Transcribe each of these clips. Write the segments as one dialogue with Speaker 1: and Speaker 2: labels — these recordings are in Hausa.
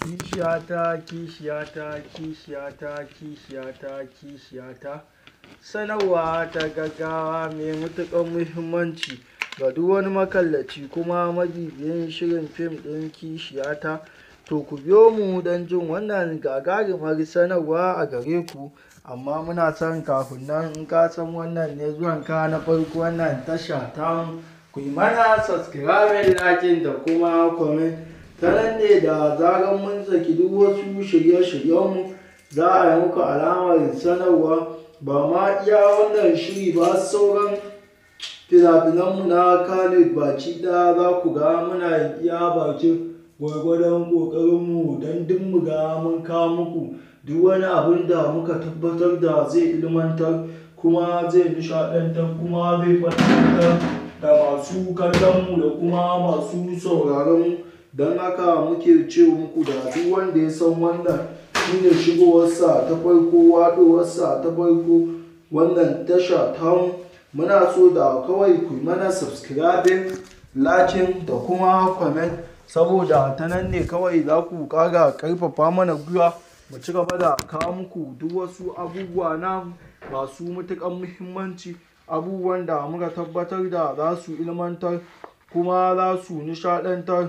Speaker 1: Kishiyata, kishiyata, kishiyata, kishiyata, kishiyata. Sanarwa ta gaggawa mai matuƙar muhimmanci ga duk wani makallaci kuma mabibiyin shirin fim ɗin Kishiyata. To ku biyo mu don jin wannan gagarumar sanarwa a gare ku. Amma muna son kafin nan in ka san wannan ne zuwanka na farko wannan tasha tamu, ku yi mana subscribing, like da kuma comment. Ta nan ne da zarar mun saki duk wasu shirye-shiryenmu za a yi muku alamar sanarwa. Ba ma iya wannan shiri ba sauran fina-finanmu na Kannywood baki ɗaya za ku ga muna iya bakin gwargwadon ƙoƙarinmu don duk mu ga mun kawo muku duk wani abun da muka tabbatar da zai ilmantar kuma zai nishaɗantar kuma zai faɗakantar da masu kallonmu da kuma masu sauraronmu. Don haka muke ce muku da duk wanda ya san wannan shine shigowarsa ta farko, waɗowarsa ta farko wannan tasha tamu. Muna so da kawai ku yi mana subscribing, like da kuma comment saboda ta nan ne kawai za ku ƙara ƙarfafa mana gwiwa mu ci gaba da kawo muku duk wasu abubuwa na masu matuƙar muhimmanci, abubuwan da muka tabbatar da za su ilmantar kuma za su nishaɗantar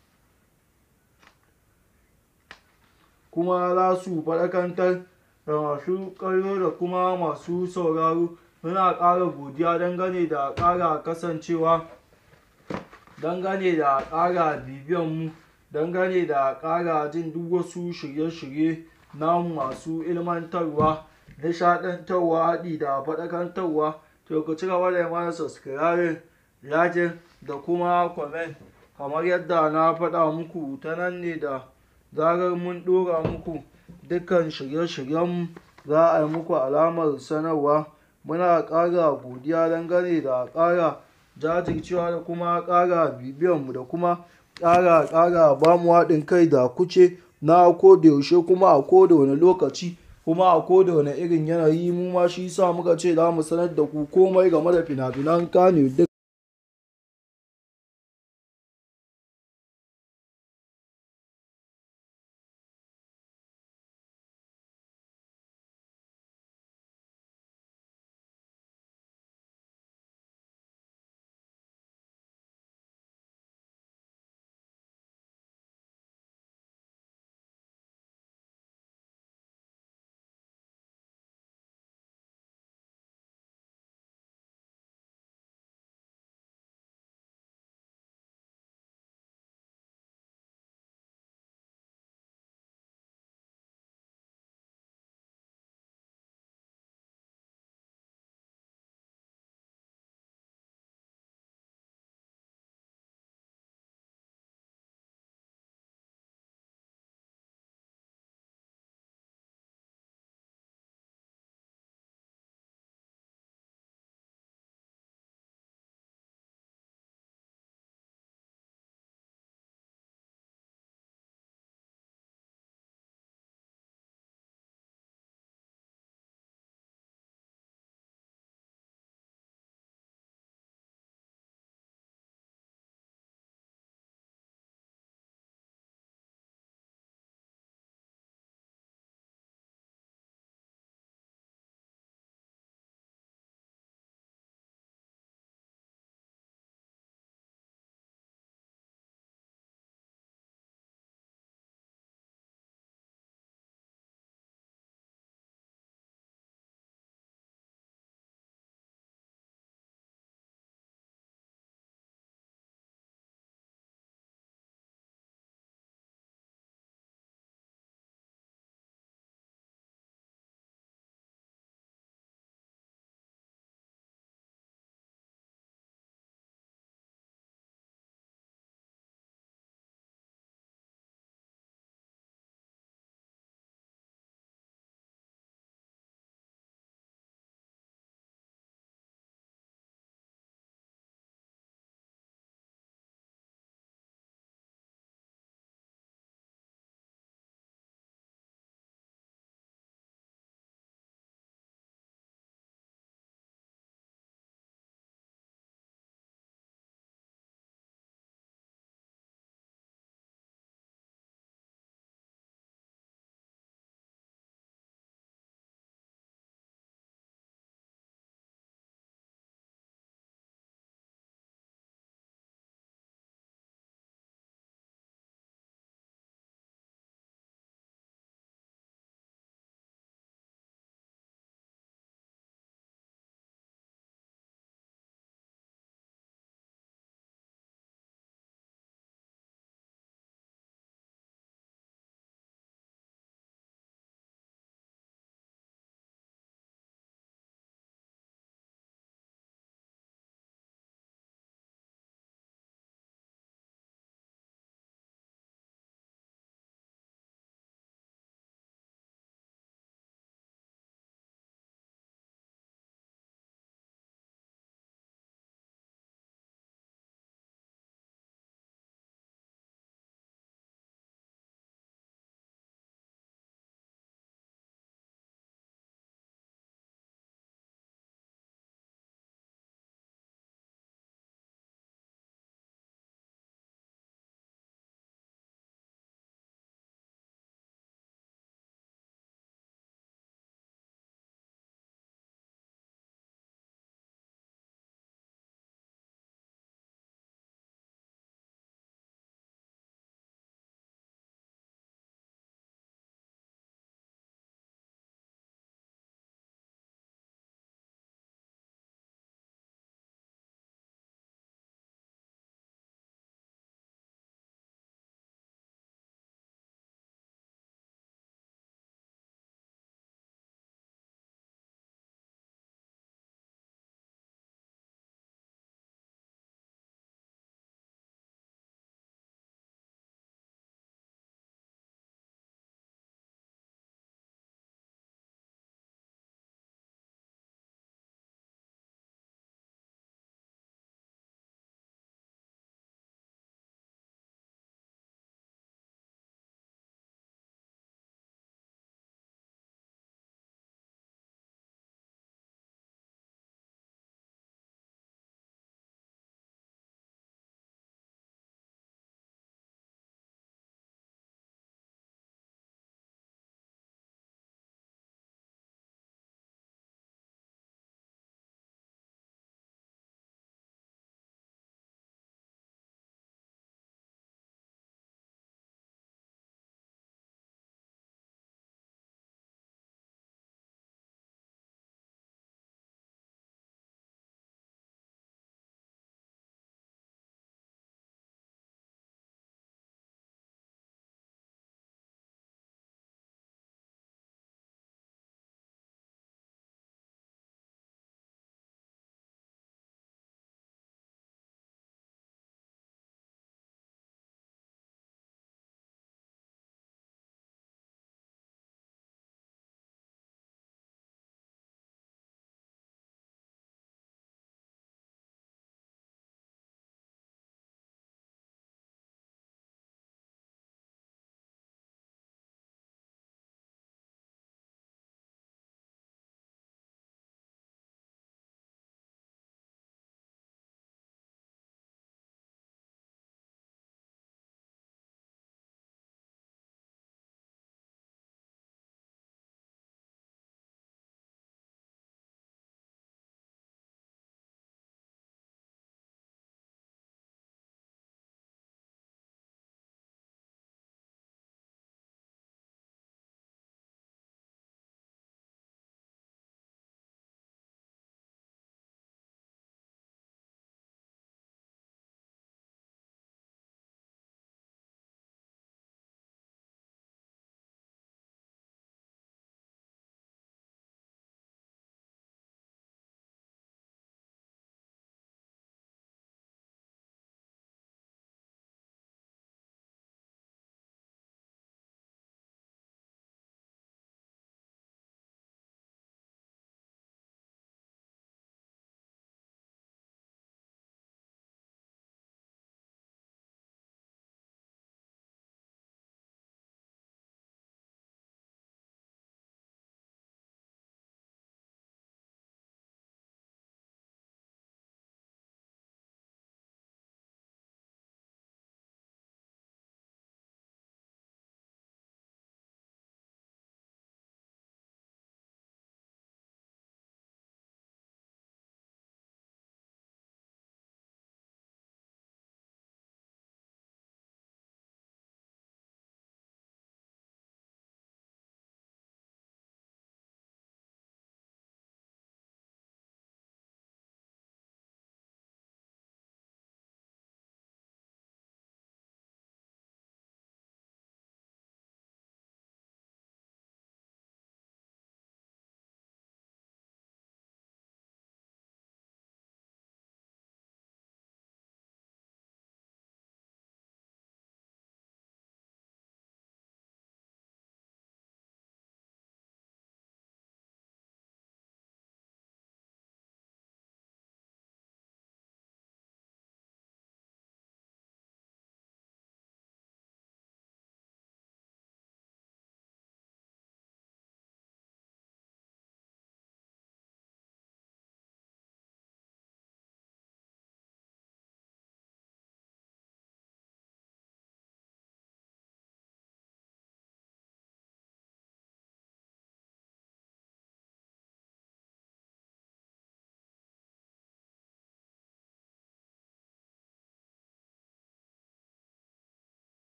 Speaker 1: kuma za su faɗakantar da masu kallo da kuma masu sauraro. Muna ƙara godiya dangane da ƙara kasancewa, dangane da ƙara bibiyanmu, dangane da ƙara jin duk wasu shirye-shirye namu masu ilmantarwa, nishaɗantarwa, haɗi da faɗakantarwa. To ku ci gaba da yi mana subscribing, like da kuma comment kamar yadda na faɗa muku ta nan ne da zarar mun ɗora muku dukkan shirye-shiryenmu za a yi muku alamar sanarwa. Muna ƙara godiya dangane da ƙara jajircewa da kuma ƙara bibiyanmu da kuma ƙara, ƙara ba mu haɗin kai da kuce na ko da yaushe kuma a ko da wane lokaci kuma a ko da wane irin yanayi. Mu ma shi sa muka ce za mu sanar da ku komai game da fina-finan Kannywood.